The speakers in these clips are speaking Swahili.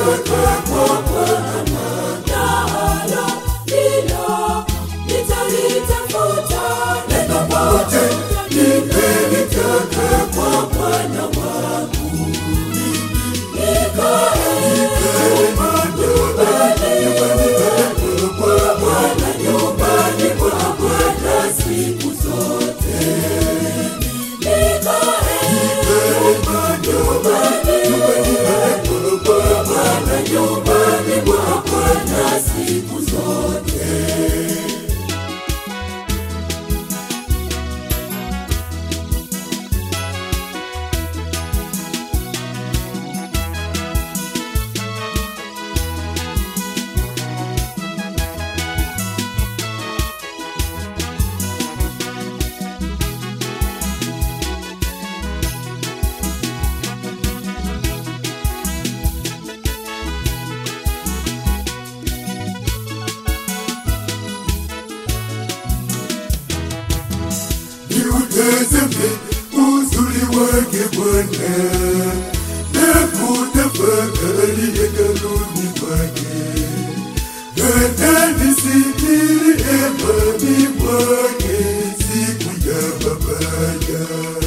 nimeliteka kwa Bwana, nalo hilo nitalitafuta. Neno moja nimeliteka kwa Bwana wangu, nikae nyumbani kwa Bwana, nyumbani kwa Bwana siku zote. Nikae nyumbani kwa Bwana, nyumbani kwa Bwana siku zote. Niutazame uzuri wake Bwana na kutafakari hekaluni mwake, atanisitiri hemani mwake siku ya mabaya.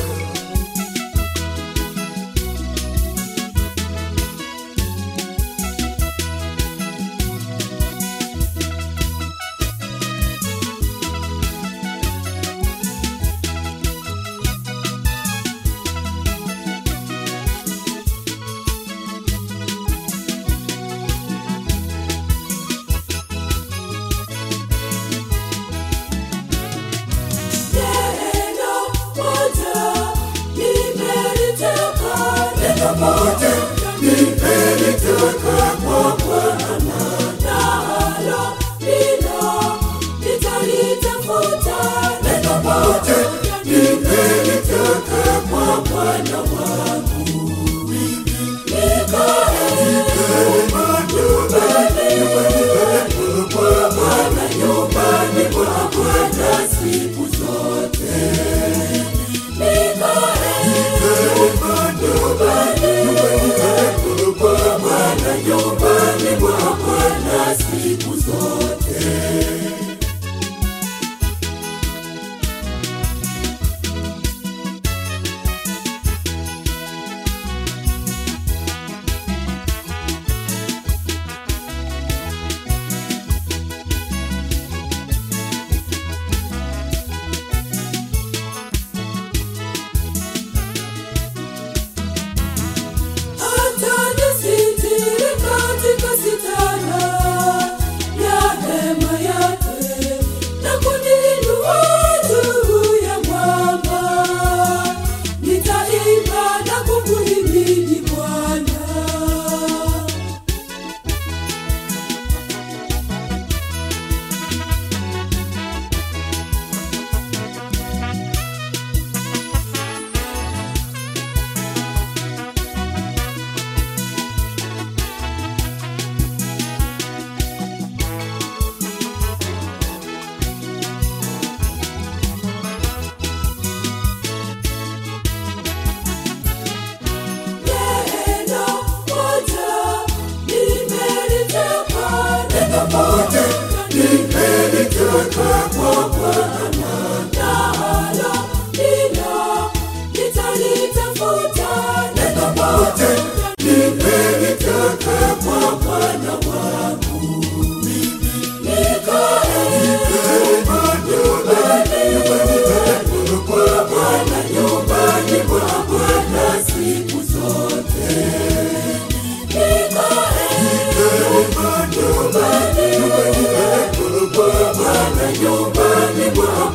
Neno moja nimeliteka, neno moja nimeliteka kwa Bwana, nalo hilo nitalitafuta. Neno moja nimeliteka kwa Bwana wangu, nikae nyumbani kwa Bwana, nyumbani kwa Bwana siku zote. Nikae nyumbani kwa Bwana, nyumbani kwa Bwana siku zote. Atanisitiri katika sitara ya hema yake na kuniinua juu ya mwamba. Nitaimba na kumhimidi Bwana. Neno moja nimeliteka, neno moja nimeliteka kwa Bwana, nalo hilo nitalitafuta. Neno moja nimeliteka kwa Bwana wangu, nikae nyumbani kwa Bwana, nyumbani kwa Bwana siku zote. Nikae nyumbani kwa Bwana, nyumbani kwa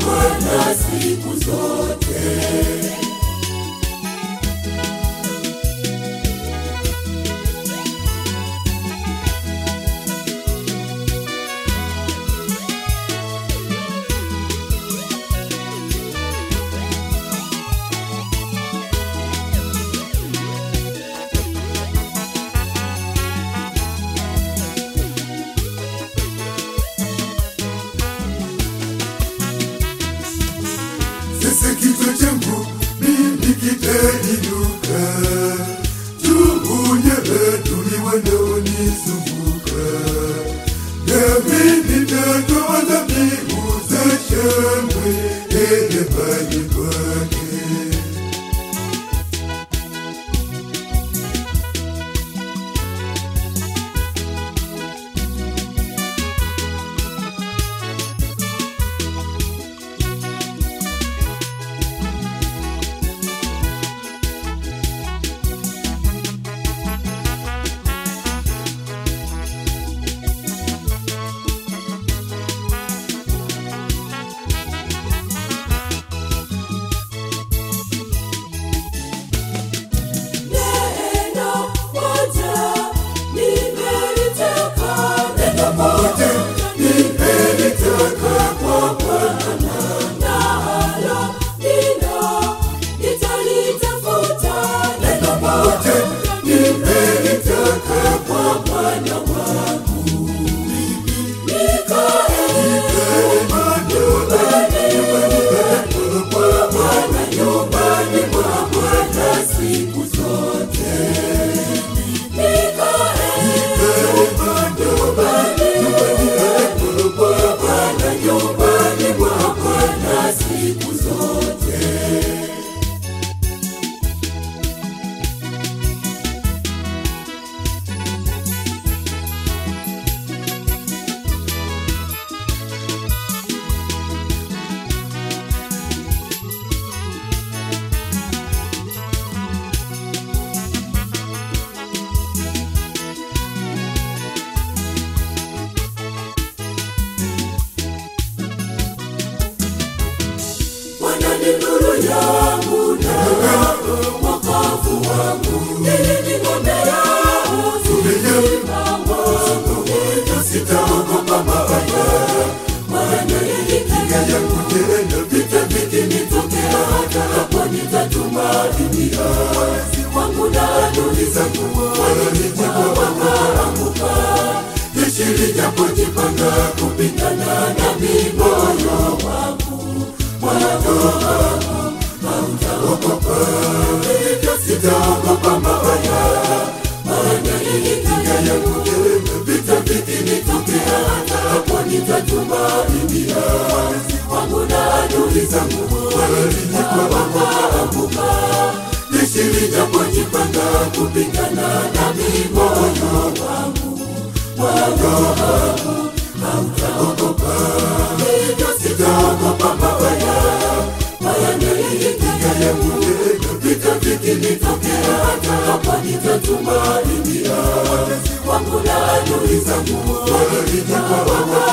nitatumainia wangu na adui zangu wananijia wakaanguka jeshi lijapojipanga kupigana nami moyo wangu moyo wangu hautaogopa hivyo sitaogopa mabaya maana hii kinga yangu vita vikinitokea hata hapo nitatumainia wangu na adui zangu wananijia wakaanguka jeshi lijapojipanga kupigana nami moyo wangu moyo wangu hautaogopa hivyo sitaogopa mabaya maana hii kinga yangu vita vikinitokea hata hapa nitatumainia wangu na adui zangu wananijia wakaanguka